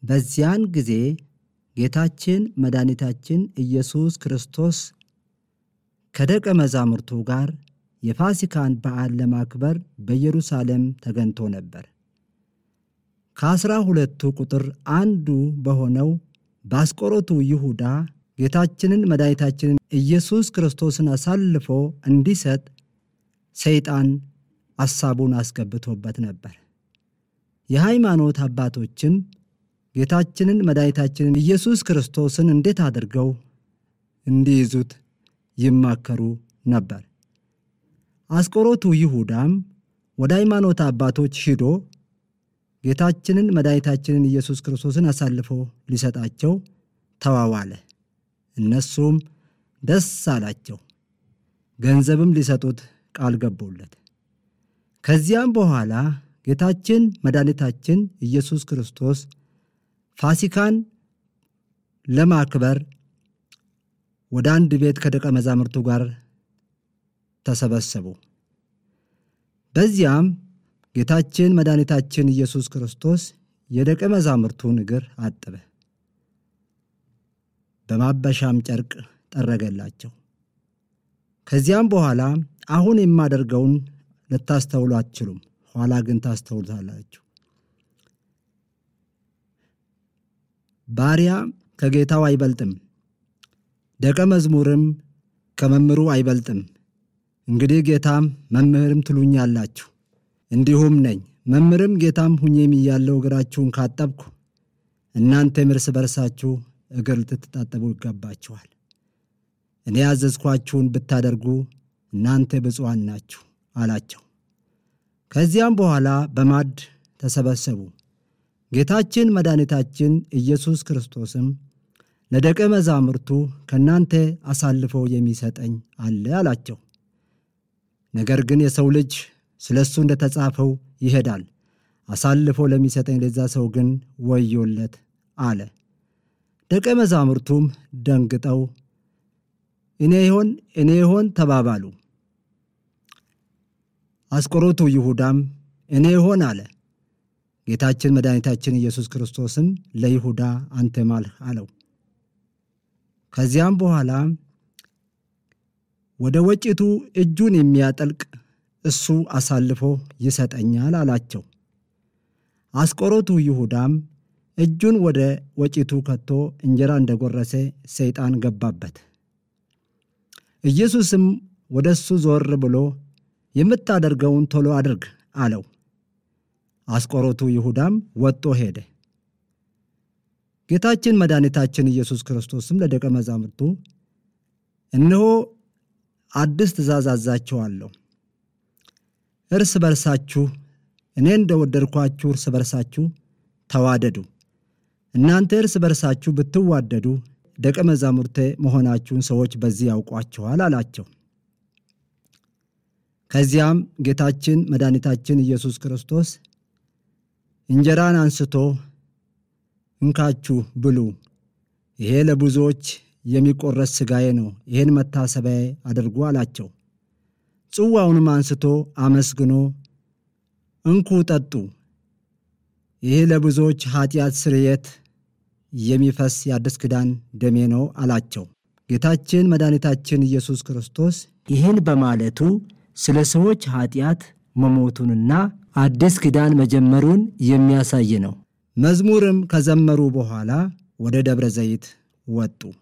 በዚያን ጊዜ ጌታችን መድኃኒታችን ኢየሱስ ክርስቶስ ከደቀ መዛሙርቱ ጋር የፋሲካን በዓል ለማክበር በኢየሩሳሌም ተገኝቶ ነበር። ከአስራ ሁለቱ ቁጥር አንዱ በሆነው በአስቆሮቱ ይሁዳ ጌታችንን መድኃኒታችንን ኢየሱስ ክርስቶስን አሳልፎ እንዲሰጥ ሰይጣን አሳቡን አስገብቶበት ነበር። የሃይማኖት አባቶችም ጌታችንን መድኃኒታችንን ኢየሱስ ክርስቶስን እንዴት አድርገው እንዲይዙት ይማከሩ ነበር። አስቆሮቱ ይሁዳም ወደ ሃይማኖት አባቶች ሂዶ ጌታችንን መድኃኒታችንን ኢየሱስ ክርስቶስን አሳልፎ ሊሰጣቸው ተዋዋለ። እነሱም ደስ አላቸው፣ ገንዘብም ሊሰጡት ቃል ገቡለት። ከዚያም በኋላ ጌታችን መድኃኒታችን ኢየሱስ ክርስቶስ ፋሲካን ለማክበር ወደ አንድ ቤት ከደቀ መዛሙርቱ ጋር ተሰበሰቡ። በዚያም ጌታችን መድኃኒታችን ኢየሱስ ክርስቶስ የደቀ መዛሙርቱን እግር አጠበ፣ በማበሻም ጨርቅ ጠረገላቸው። ከዚያም በኋላ አሁን የማደርገውን ልታስተውሉ አትችሉም፣ ኋላ ግን ታስተውሉታላችሁ። ባሪያ ከጌታው አይበልጥም፣ ደቀ መዝሙርም ከመምህሩ አይበልጥም። እንግዲህ ጌታም መምህርም ትሉኛላችሁ፣ እንዲሁም ነኝ። መምህርም ጌታም ሁኜም እያለሁ እግራችሁን ካጠብኩ እናንተም እርስ በርሳችሁ እግር ልትታጠቡ ይገባችኋል። እኔ ያዘዝኳችሁን ብታደርጉ እናንተ ብፁዓን ናችሁ አላቸው። ከዚያም በኋላ በማዕድ ተሰበሰቡ። ጌታችን መድኃኒታችን ኢየሱስ ክርስቶስም ለደቀ መዛሙርቱ ከእናንተ አሳልፎ የሚሰጠኝ አለ አላቸው። ነገር ግን የሰው ልጅ ስለ እሱ እንደ ተጻፈው ይሄዳል፣ አሳልፎ ለሚሰጠኝ ለዛ ሰው ግን ወዮለት አለ። ደቀ መዛሙርቱም ደንግጠው እኔ ይሆን እኔ ይሆን ተባባሉ። አስቆሮቱ ይሁዳም እኔ ይሆን አለ። ጌታችን መድኃኒታችን ኢየሱስ ክርስቶስም ለይሁዳ አንተ ማልህ አለው። ከዚያም በኋላ ወደ ወጭቱ እጁን የሚያጠልቅ እሱ አሳልፎ ይሰጠኛል አላቸው። አስቆሮቱ ይሁዳም እጁን ወደ ወጭቱ ከቶ እንጀራ እንደጎረሰ ሰይጣን ገባበት። ኢየሱስም ወደ እሱ ዞር ብሎ የምታደርገውን ቶሎ አድርግ አለው። አስቆሮቱ ይሁዳም ወጥቶ ሄደ። ጌታችን መድኃኒታችን ኢየሱስ ክርስቶስም ለደቀ መዛሙርቱ እነሆ አዲስ ትእዛዝ አዛችኋለሁ፣ እርስ በርሳችሁ እኔ እንደወደድኳችሁ እርስ በርሳችሁ ተዋደዱ። እናንተ እርስ በርሳችሁ ብትዋደዱ ደቀ መዛሙርቴ መሆናችሁን ሰዎች በዚህ ያውቋችኋል አላቸው። ከዚያም ጌታችን መድኃኒታችን ኢየሱስ ክርስቶስ እንጀራን አንስቶ እንካችሁ ብሉ፣ ይሄ ለብዙዎች የሚቆረስ ሥጋዬ ነው፣ ይህን መታሰቢያ አድርጉ አላቸው። ጽዋውንም አንስቶ አመስግኖ እንኩ ጠጡ፣ ይህ ለብዙዎች ኃጢአት ስርየት የሚፈስ የአዲስ ኪዳን ደሜ ነው አላቸው። ጌታችን መድኃኒታችን ኢየሱስ ክርስቶስ ይህን በማለቱ ስለ ሰዎች ኃጢአት መሞቱንና አዲስ ኪዳን መጀመሩን የሚያሳይ ነው። መዝሙርም ከዘመሩ በኋላ ወደ ደብረ ዘይት ወጡ።